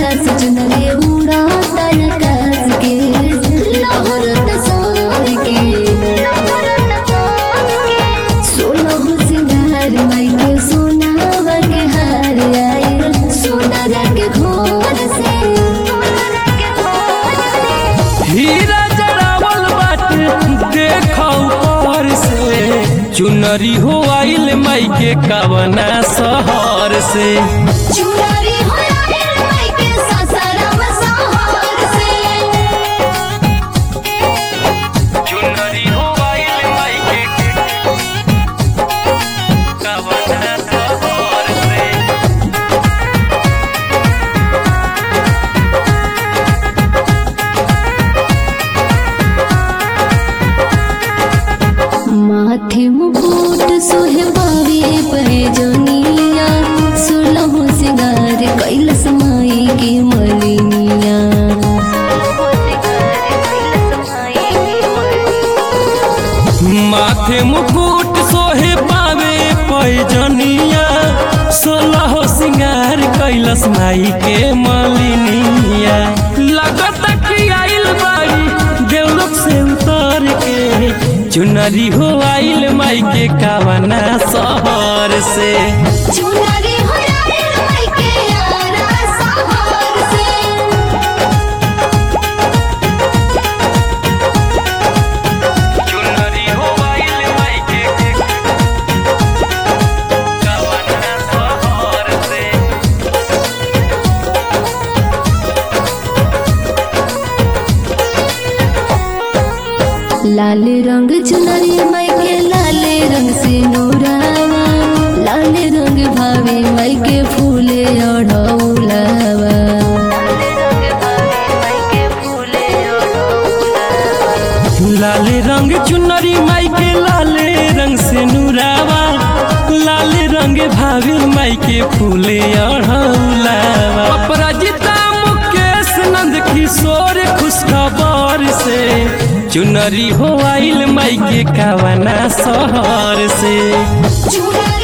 कैला सजनरे उड़ाता आकाश के लहरत सार के सोलह सिंगार माई के सोनावा के हार आए सोनारा के घोर से हीरा जरावल बाटे देखो ऊपर से चुनरी हो आइल माई के कवना शहर से चुरारी हो आए माई के ससुराम सहर से चुनरी हो आइल माई के कवना शहर से माथे मुकुट सोहे बावे पैजनिया सोलह सिंगार कैलस माई के मलिनिया माथे मुकुट सोहे पावे पैजनिया सोलह सिंगार कैलस माई के मलिनिया लगत कि आइल बाड़ी देवलोक से उतर के चुनरी हो आइल माई के कावना शहर से चुनरी हो आए माई के यारा सहर से चुनरी हो आइल माई के कावना शहर से लाल रंग चुनरी माई के लाल रंग से नूरावा लाल रंग भावे माई के फूले अढ़ौलावा लाल रंग चुनरी माई के लाल रंग से नूरावा लाल रंग भाभी माई के फूले अढ़ौलावा अपराजिता मुकेश नंद किशोर खुशखबर से चुनरी हो आइल माई के कावना शहर से चुनरी